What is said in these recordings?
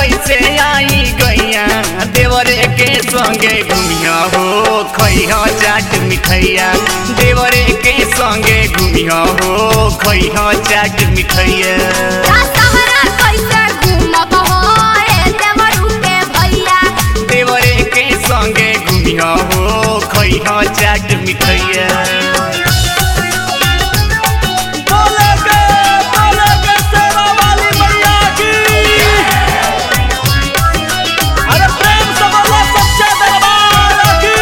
कैसे आई गैया देवरे के संगे घूमिया हो खैहा चाट मिठैया देवरे के संगे घूमिया हो खैहा चाट मिठैया दशहरा कैसे घूमब हो ए देवरू के भैया देवरे के संगे घूमिया हो खैहा चाट मिठैया बोले के बोले के सेवा वाली मैया की अरे प्रेम से बोलो सच्चे दरबार की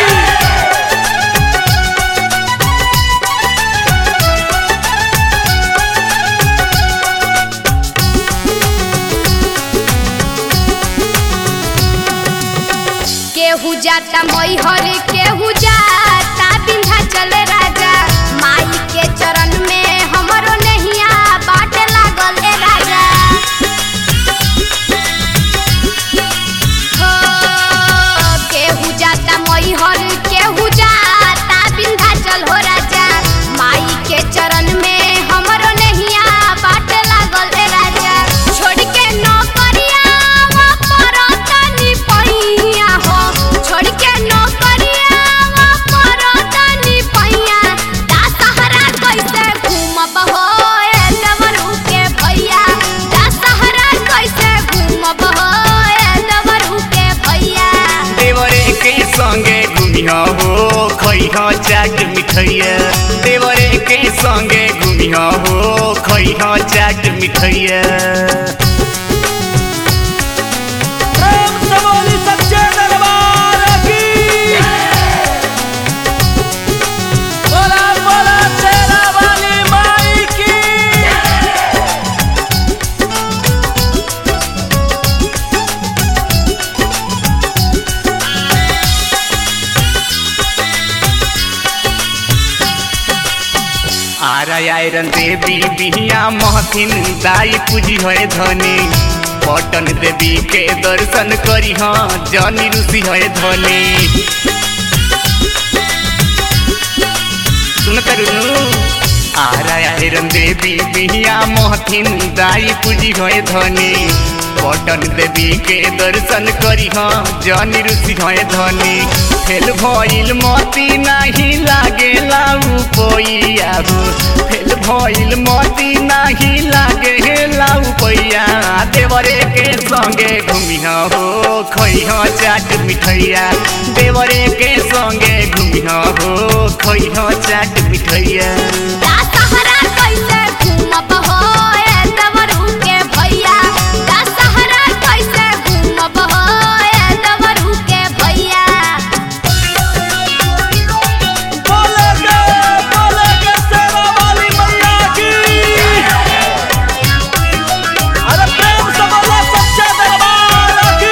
केहू जाता मैहर केहू जाता विंध्याचल राजा माई के चरण में हमरो नहिया बाट लागल ए राजा हो केहू जाता मैहर केहू जाता विंध्याचल हो राजा माई के चरण में हमरो नहिया बाट लागल ए राजा छोड़ के नौकरिया वा परतनी पैया हो छोड़ के नौकरिया वा परतनी पैया दशहरा कैसे घूमब हो ए देवरू के भैया दशहरा कैसे घूमब हो ए देवरू के भैया देवरे के संगे घूमिया हो खैहा चाट मिठैया देवरे के संगे घूमिया हो खैहा चाट मिठैया प्रेम से बोली सच्चे दरबार की बोला बोला शेरा वाली माई की आरा आयरन देवी बिहिया महथिन दाई पूजी है धनी पटन देवी के दर्शन करी हाँ जनी ऋषि है धनी सुन करू आरा आयरन देवी बिहिया महथिन दाई पूजी है धनी पटन देवी के दर्शन करी हाँ जनी ऋषि है धनी फेल भइल मती नाही लागेला उपैया हो फेल भइल मती नाही लागेला उपैया देवरे के संगे घुमिया हो खैहा चाट मिठैया देवरे के संगे घुमिया हो खैहा चाट मिठैया दशहरा कैसे घूमब हो ए देवरू के भैया दशहरा कैसे घूमब हो ए देवरू के भैया बोले के बोले के सेवा वाली मैया की अरे प्रेम से बोलो सच्चे दरबार की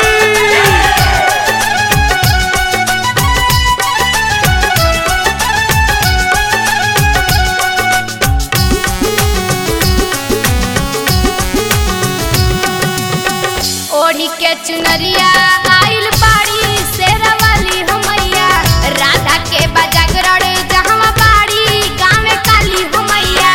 ओढ़ी के चुनरिया आइल बाड़ी शेरवाली हमैया राधा के बजागरण जहवा बाड़ी गाँव काली हमैया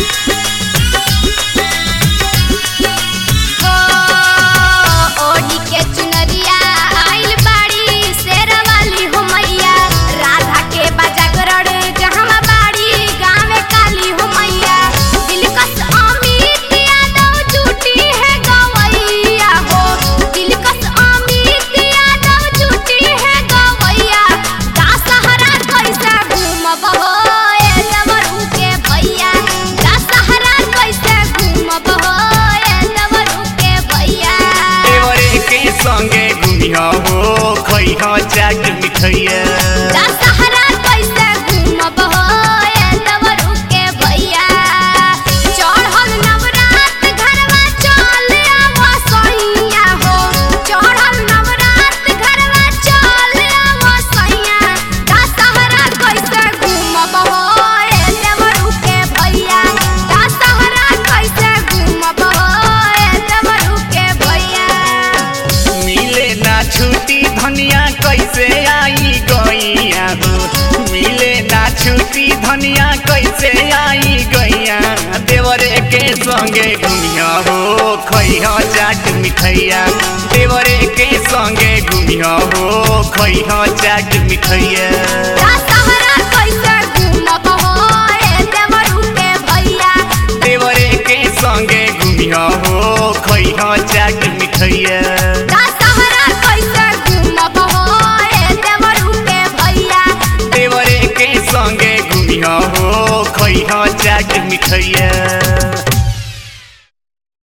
हो ओढ़ी के चुनरिया आइल बाड़ी शेरवाली हमैया राधा के बजागरण जहवा बाड़ी गाँव काली हमैया दिलकश अमित यादव जुटी है गवैया हो दिलकश अमित यादव जुटी है गवैया दशहरा कैसे घूमब हो ए देवरू के भैया दशहरा कैसे घूमब हो ए देवरू के भैया देवरे के संगे घुमिया हो खैहा चाट मिठैया दशहरा कैसे घूमब हो ए देवरू के भैया चढ़ल नवरात घरवा चल आवा सैया हो चढ़ल नवरात घरवा चल आवा सैया दशहरा कैसे घूमब हो ए देवरू के भैया दशहरा कैसे घूमब हो ए देवरू के भैया मिले ना छुट्टी धनिया कैसे आई गैया हो मिले ना छुट्टी धनिया कैसे आई गैया देवरे के संग संगे घुमिया हो खैहा चाट मिठैया देवरे के संगे घुमिया हो खैहा चाट मिठैया दशहरा कैसे घूमब हो ए देवरू के भैया देवरे के संगे घुमिया हो खैहा चाट मिठैया दशहरा कैसे घूमब हो ए देवरू के भैया देवरे के संगे घुमिया हो खैहा चाट मिठैया